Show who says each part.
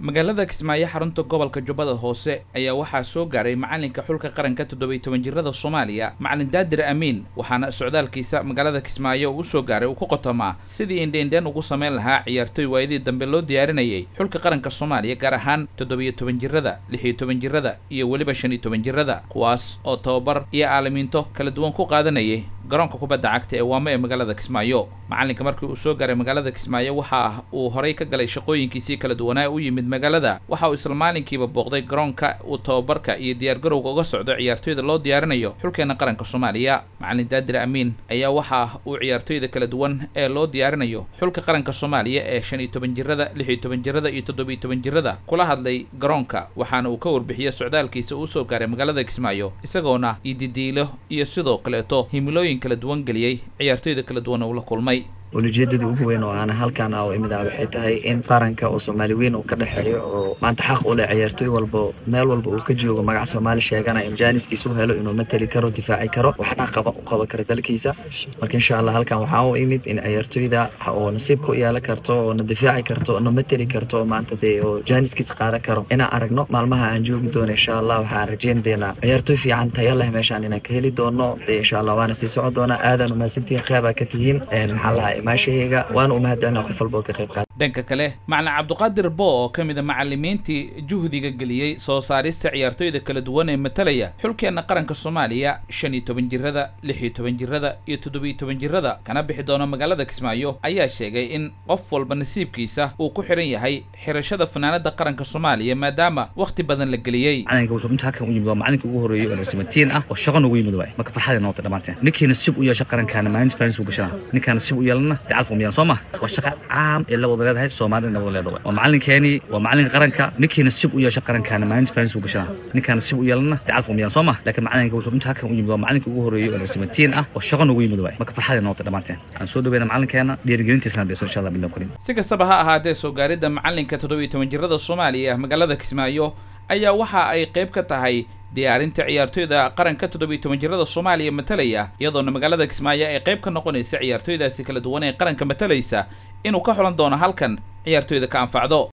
Speaker 1: magaalada kismaayo xarunta gobolka jubbada hoose ayaa waxaa soo gaaray macalinka xulka qaranka toddobiy toban jirada soomaaliya macalin daadir amiin waxaana socdaalkiisa magaalada kismaayo uu soo gaaray uu ku qotomaa sidii indheindheen ugu samayn lahaa ciyaartoy waayadii dambe loo diyaarinayay xulka qaranka soomaaliya gaar ahaan toddobiyo toban jirada lixiyo toban jirada iyo weliba shan iyo toban jirada kuwaas oo tababar iyo aalamiinto kala duwan ku qaadanayay garoonka kubadda cagta ee waamo ee magaalada kismaayo macalinka markii uu soo gaaray magaalada kismaayo waxa uu horay ka galay shaqooyinkiisii kala duwanaa u yimid magaalada waxa uu isla maalinkiiba booqday garoonka uu tababarka iyo diyaargarowga uga socdo ciyaartoyda loo diyaarinayo xulkeena qaranka soomaaliya macalin daadir amiin ayaa waxa uu ciyaartoyda kala duwan ee loo diyaarinayo xulka qaranka soomaaliya ee shan iyo toban jirada lix iyo toban jirada iyo toddobiyo toban jirada kula hadlay garoonka waxaana uu ka warbixiyey socdaalkiisa uu soo gaaray magaalada kismaayo isagoona ididiilo iyo sidoo kaleeto himilooyin kala duwan geliyey ciyaartoyda kala duwan uu la kulmay
Speaker 2: ulijeedada ugu weyn oo aan halkaan a imid ah waxay tahay in qaranka oo soomaali weyn uu ka dhexeeyo oo maanta xaq u leh ciyaartooy walba meel walba uu ka joogo magac soomaali sheegana in jaaniskiisa u helo inuu matali karo difaaci karo waxna qaba u qaban karo dalkiisa marka insha allah halkan waxaa u imid in ciyaartooyda oo nasiibka u yeelan karto oo na difaaci karto na matali karto maanta dee oo jaaniskiisa qaadan karo inaan aragno maalmaha aan joogi doono insha allah waxaan rajeyn doonaa ciyaartooy fiican tayo leh meeshaan inaan ka heli doono dee insha allah waana sii socon doonaa aadan umahadsantihiin qeybaa ka tihiin maxaa lahay maashahayga waana umahadcelina qof walba oo ka qayb qaata
Speaker 1: dhanka kale macalin cabdiqaadir bo oo ka mid a macalimiintii juhdiga geliyey soo saarista ciyaartoyda kala duwan ee matalaya xulkeenna qaranka soomaaliya shan iyo toban jirada lix iyo toban jirada iyo toddobiyo toban jirada kana bixi doono magaalada kismaayo ayaa sheegay in qof walba nasiibkiisa uu ku xihan yahay xirashada fanaanada qaranka soomaaliya maadaama wakhti badan la geliyey
Speaker 3: macalinka wuxuu inta halkan u yimid waa macalinka ugu horreeyey oo nasibatiin ah oo shaqo noogu yimid waay marka farxaday noqotay dhammaanteen ninkii nasiib u yeesho qarankaana maalinta faanis uu gashana ninkaa nasiib u yeelana dacal fumiyaan soo ma waa shaqa caam ee la wada leedahay soomaalina wada leedahay waa macalinkeeni waa macalinka qaranka ninkii nasiib u yeesho qarankaana maalinta faanis uu gashana ninkaa nasiib u yeelana dacal fumiyaan soo ma laakiin macalinka wuxuu inta halkan u yimid waa macalinka ugu horreeyey oo nasibatiin ah oo shaqo noogu yimid waay marka farxaday noqotay dhammaanteen aan soo dhaweyna macalinkeena dhiirigelintiisana dhayso insha allah billah karim
Speaker 1: si kastaba ha ahaatee soo gaaridda macalinka toddobiyo toban jirada soomaaliya magaalada kismaayo ayaa waxa ay qayb ka tahay diyaarinta ciyaartoyda qaranka toddobiyo toban jirada soomaaliya matalaya iyadoona magaalada kismaayo ay qayb ka noqonaysa ciyaartoydaasi kala duwan ee qaranka matalaysa inuu ka xulan doono halkan ciyaartoyda ka anfacdo